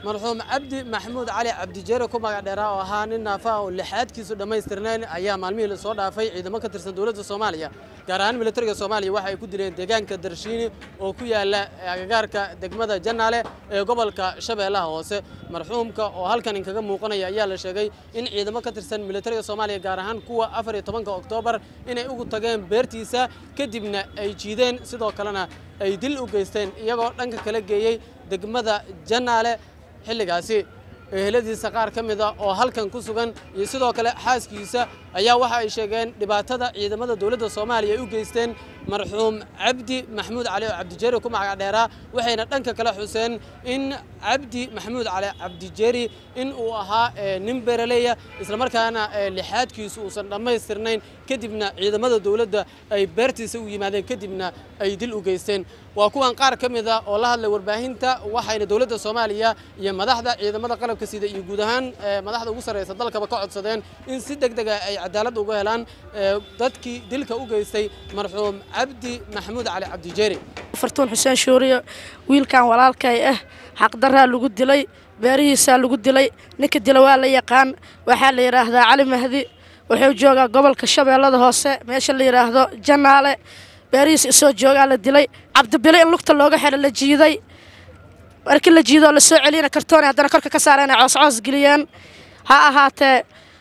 marxuum cabdi maxamuud cali cabdijeere ku magac dheeraa oo ahaa nin naafa oo lixaadkiisu dhammaystirnayn ayaa maalmihii lasoo dhaafay ciidamo ka tirsan dowladda soomaaliya gaar ahaan militariga soomaaliya waxa ay ku dileen deegaanka darshiini oo ku yaala agagaarka degmada jannaale ee gobolka shabeellaha hoose marxuumka oo halkan inkaga muuqanaya ayaa la sheegay in ciidamo ka tirsan militariga soomaaliya gaar ahaan kuwa afar iyo tobanka oktoobar inay ugu tageen beertiisa kadibna ay jiideen sidoo kalena ay dil u geysteen iyagoo dhanka kala geeyey degmada jannaale xilligaasi eheladiisa qaar ka mid a oo halkan ku sugan iyo sidoo kale xaaskiisa ayaa waxa ay sheegeen dhibaatada ciidamada dowladda soomaaliya ay u geysteen marxuum cabdi maxamuud cali oo cabdijeeri ku magac dheeraa waxayna dhanka kale xuseen in cabdi maxamuud cali cabdijeeri in uu ahaa nin beeraleya islamarkaana lixaadkiisu uusan dhammaystirnayn kadibna ciidamada dowladda ay beertiisa u yimaadeen kadibna ay dil u geysteen waa kuwan qaar ka mid a oo la hadlay warbaahinta waxayna dowladda soomaaliya iyo madaxda ciidamada qalabka sida iyo guud ahaan madaxda ugu sarreysa dalkaba ka codsadeen in si deg dega ay cadaalad uga helaan dadkii dilka u geystay marxuum cabdi maxamuud cali cabdijeeri fartuun xuseen shuuriyo wiilkan walaalkay ah xaqdaraa lagu dilay beerihiisaa lagu dilay ninka dila waa la yaqaan waxaa la yidhaahdaa cali mahdi wuxuu joogaa gobolka shabeellada hoose meesha la yidhaahdo jannaale beerihiis isoo joogaa la dilay cabdibile in lugta looga xidho la jiiday markii la jiidoo la soo celiyana kartooni haddana korka ka saareen ay cooscoos geliyeen ha ahaatee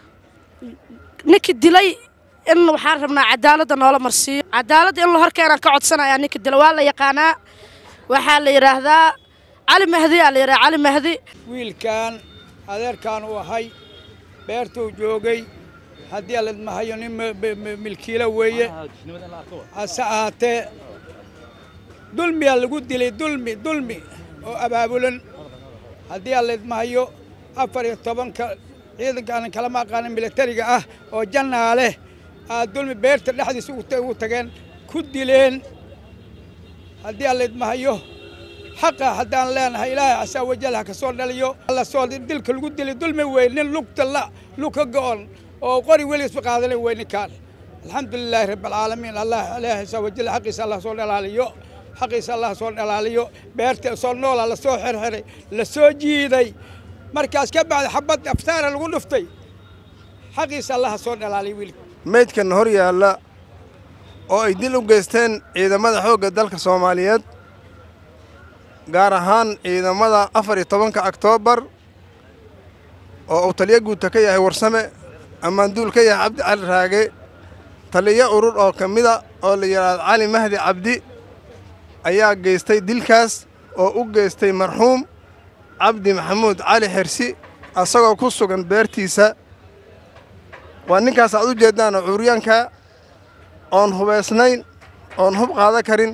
ninkii dilay in waxaan rabnaa cadaaladda noola marsiiyo cadaaladda in la horkeenaan ka codsanayaa ninka dila waa la yaqaanaa waxaa la yidhaahdaa cali mahdi aa la yidhaha cali mahdi wiilkan adeerkaan uu ahay beertuu joogay haddii aladmahayo nin milkiilo weeye hase ahaatee dulmiyaa lagu dilay dulmi dulmi oo abaabulan haddii aladmahayo afar iyo tobanka ciidankaanan kalama aqaanin militariga ah oo jannaaleh aa dulmi beerta dhexdiisa ugu tageen ku dileen haddii aladmahayo xaqa haddaan leenahay ilaahay casaa wajal ha ka soo dhaliyo lasoo dilka lagu dilay dulmi wey nin lugta la lug ka go'on oo qori weligisba qaadanin wey ninkaan alxamdulilaahi rabbialcaalamiin allah ilaahay casaa wajal xaqiisa allah soo dhalaaliyo xaqiisa allah soo dhalaaliyo beerta soo noola la soo xirxiray la soo jiiday markaas ka bacdi xabad aftaara lagu dhuftay xaqiisa allah soo dhalaaliyo wiilka meydkan hor yaalla oo ay dil u geysteen ciidamada xoogga dalka soomaaliyeed gaar ahaan ciidamada afar iyo tobanka oktoobar oo uu taliyo guuta ka yahay warsame ammaanduul ka yahay cabdi cali raage taliyo urur oo ka mida oo la yidhaahdo cali mahdi cabdi ayaa geystay dilkaas oo u geystay marxuum cabdi maxamuud cali xersi asagoo ku sugan beertiisa waa ninkaas aad u jeeddaanoo cuuryaanka oon hubaysnayn oon hub qaada karin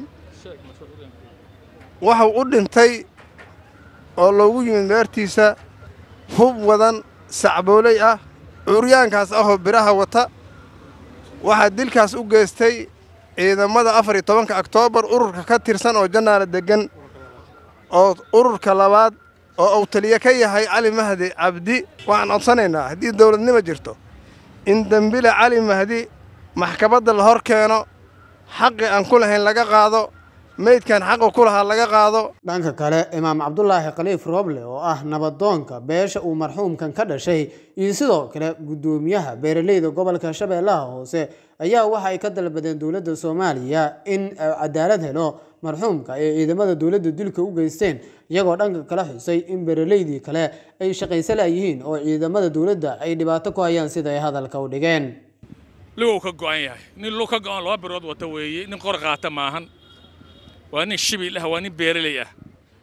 waxuu u dhintay oo loogu yimid beertiisa hub wadan sacbooley ah cuuryaankaas ahoo biraha wata waxaa dilkaas u geystay ciidamada afar iyo tobanka oktoobar ururka ka tirsan oo jannaala deggan oo ururka labaad oo uu taliye ka yahay cali mahdi cabdi waxaan codsanaynaa haddii dawladnimo jirto in dembile cali mahdi maxkamadda la hor keeno xaqi aan ku lahayn laga qaado meydkan xaqu ku lahaa laga qaado dhanka kale imaam cabdulaahi khaliif rooble oo ah nabadoonka beesha uu marxuumkan ka dhashay iyo sidoo kale guddoomiyaha beeraleyda gobolka shabeellaha hoose ayaa waxa ay ka dalbadeen dowladda soomaaliya in cadaalad helo marxuumka ay ciidamada dowladda dilka u geysteen iyagoo dhanka kala xusay in beeraleydii kale ay shaqaysa laayihiin oo ciidamada dowladda ay dhibaato ku hayaan sida ay hadalka u dhigeen lugow ka go'an yahay nin lug ka go'an laba birood wata weeye nin qor qaata maahan waa nin shibil ah waa nin beeraley ah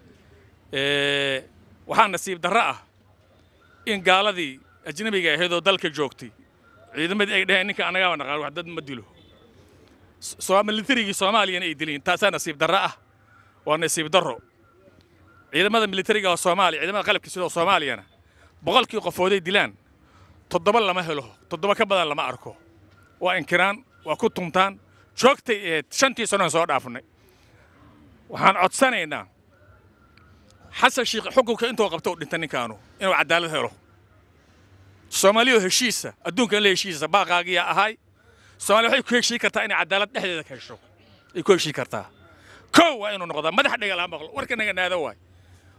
waxaa nasiib darro ah in gaaladii ajnabiga ahayd oo dalka joogtay ciidamadii ay dhaheen ninka annagaaba naqaan wax dad ma dilo militarigii soomaaliyana ay dileen taasaa nasiib darro ah waa nasiib darro ciidamada militariga oo soomaaliya ciidamada qalabka sida soomaaliyana boqolkii qofooday dilaan toddoba lama helo toddoba ka badan lama arko waa inkiraan waa ku tuntaan joogtay ahayd shantii sanoon soo dhaafnay waxaan codsanaynaa xasan shiikh xukunka intuu qabto u dhinta ninkaanu inuu cadaalad helo soomaaliya oo heshiisa adduunka in la heshiisa baaqaagiyaa ahay soomaaliya waxay ku heshii kartaa inay cadaalad dhexdeeda ka hesho ay ku heshii kartaa kow waa inuu noqdaa madax dhega laa maqlo warka naga naada waay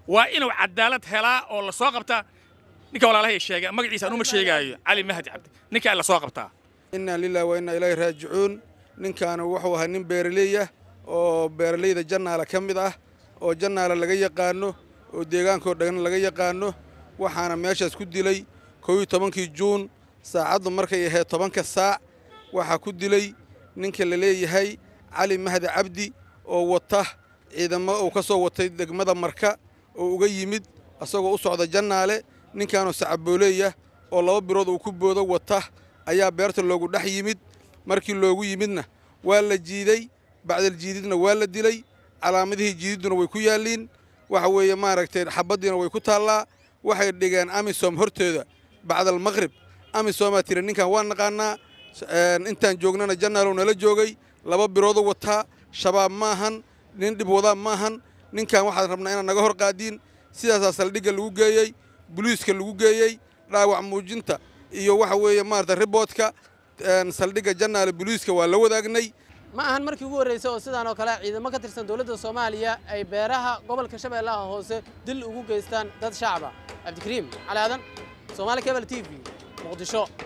waa inuu cadaalad helaa oo la soo qabtaa ninka walaalahay sheegay magaciisa anuma sheegaayo cali mahdi cabdi ninkaa la soo qabtaa inna lillahi wa inna ilaahi raajicuun ninkaana wuxuu ahaa nin beeraley ah oo beeralayda jannaala ka mid ah oo jannaala laga yaqaano oo deegaankoo dhan laga yaqaano waxaana meeshaas ku dilay kow iyo tobankii juun saacaddu markay ahayd tobanka saac waxaa ku dilay ninka la leeyahay cali mahdi cabdi oo wata ciidamo uu ka soo watay degmada marka oo uga yimid asagoo u socda jannaale ninkaanoo sacabooleeyah oo laba birood uu ku boodo wata ayaa beerta loogu dhex yimid markii loogu yimidna waa la jiiday bacdal jiididna waa la dilay calaamadihii jiididduna way ku yaalliin waxa weeye maaragtay xabaddiina way ku taallaa waxay dhigeen amisom hortooda bacdal maqrib amisomaa tiri ninkan waa naqaanaa intaan joognana jannaalow nala joogay laba biroodu wataa shabaab maahan nin dhib wadaa maahan ninkan waxaan rabnaa inaad naga hor qaadiin sidaasaa saldhigga lagu geeyey buliiska lagu geeyey dhaawac muujinta iyo waxa weeye maarata riboodka saldhigga jannaale buliiska waa la wadaagnay ma ahan markii ugu horreysay oo sidaan oo kale ciidamo ka tirsan dowladda soomaaliya ay beeraha gobolka shabeellaha hoose dil ugu geystaan dad shacaba cabdikariim cali aadan soomaali cable t v muqdisho